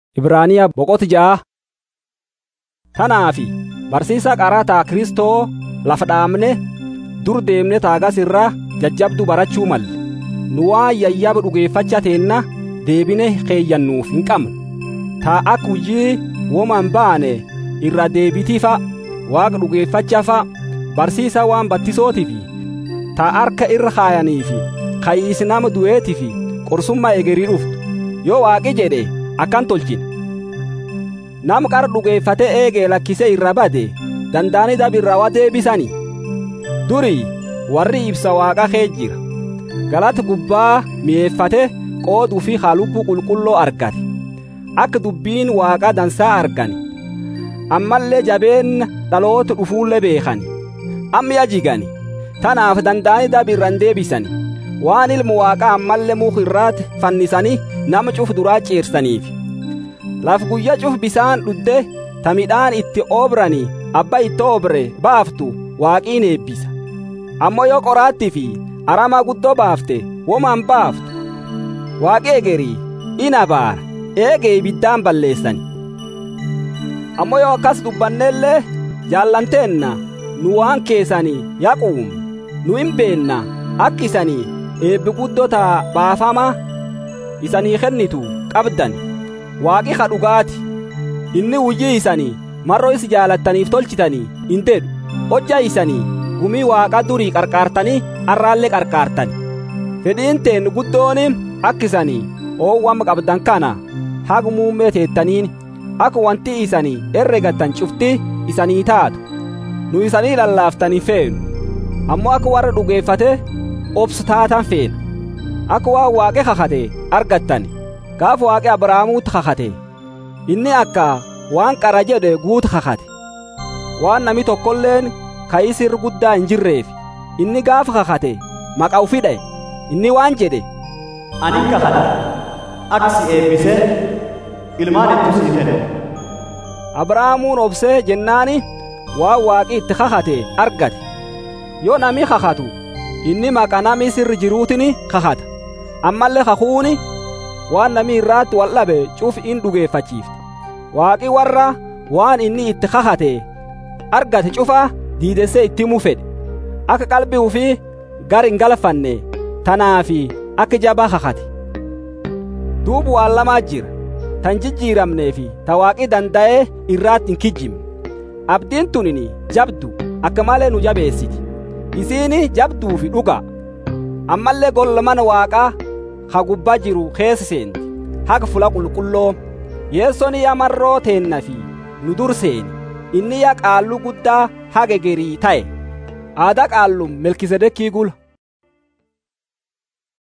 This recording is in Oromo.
Ibraaniyaa boqota ja'a. Tanaafi barsiisa qarataa Kristoo lafa dhaabne dur deemne taagas irraa jajjabdu barachuu malle. Nu waan yayyaba dhugeeffachaa teenna deebine keeyyannuuf hin qabnu. Taa akka hujii woman baane irra deebitiifa waaqa dhugeeffachafa barsiisa waan battisootiifi taa harka irra kaayaniifi kayiis nama du'eetiifi qorsummaa egerii dhuftu yoo waaqi jedhe akkan tolchine. Nam qara dhugeeffate eegee lakkise irra bade danda'anii dabirraa deebisani. Durii warri ibsa waaqa kee jira. Galata gubbaa mi'eeffate qooduu fi halubbuu qulqulloo argate. Akka dubbiin waaqa dansaa argani. Ammallee jabeen dhaloota dhufuullee beekani. Amma yajigani. Tanaaf danda'anii dabirran deebisani. Waan ilmu waaqaa ammallee muka irraatti fannisanii nama cuf duraa ciirsaniif. laf guyya cuf bisaan dhudde ta midhaan itti oobrani abba itti oobre baaftu waaqiin eebbisa ammoo yoo qoraattii fi arama guddoo baafte woman baaftu waaqi egerii ina baara eegee ibiddaan balleessani ammoo yoo akkas dubbannellee jaallanteenna nu waan keessanii yaquum nu hin beenna akka isanii eebbi guddota baafama isanii kennitu qabdani waaqi ka dhugaati inni hujii isanii marroo isi jaalattaniif tolchitanii hin dedhu hojja isanii gumii waaqa durii qarqaartanii arraallee qarqaartani fedhiin teen guddooni akka isanii oowwama qabdan kana haga muummee teettaniin akka wanti isanii herregattan cufti isanii taatu nu isanii lallaaftanii feenu ammoo akka warra dhugeeffate obsu taatan feena akka waan waaqe kakate argattani gaaf waaqe abrahaamuutti kakate inni akka waan qara jedhe guutu kakate waan nami tokkolleen ka'isir guddaa hin jirreef inni gaafa kakate maqa ufi dha'e inni waan jedhe ani kakadha akka si eebbise ilmaan ittu sii kenne abrahaamuun obsee jennaani waan waaqi itti kakate argate yoo nami kakatu inni maqa nami sirri jiruutini kakata ammallee kakuuni waan nami irraatti wal dhabe cuf in dhugeeffachiifte waaqi warra waan inni itti kakate argate cufa diidessee itti himu fedhe akka qalbii ufii gar hin galfanne tanaafi akka jabaa kakate duubu waan lamaa jira tan jijjiiramnee fi ta waaqi danda'ee irraatti hin kijjimne abdiin tunini jabdu akka malee nu jabeessiti isiini jabduu fi dhuga ammallee golla mana waaqaa ha gubbaa jiru keessa seenti haga fula qulqulloo yeessoon yaa marroo teenna fi nu dur seeni inni yaa qaalluu guddaa haga gerii ta'e aadaa qaallum melkisedekii gula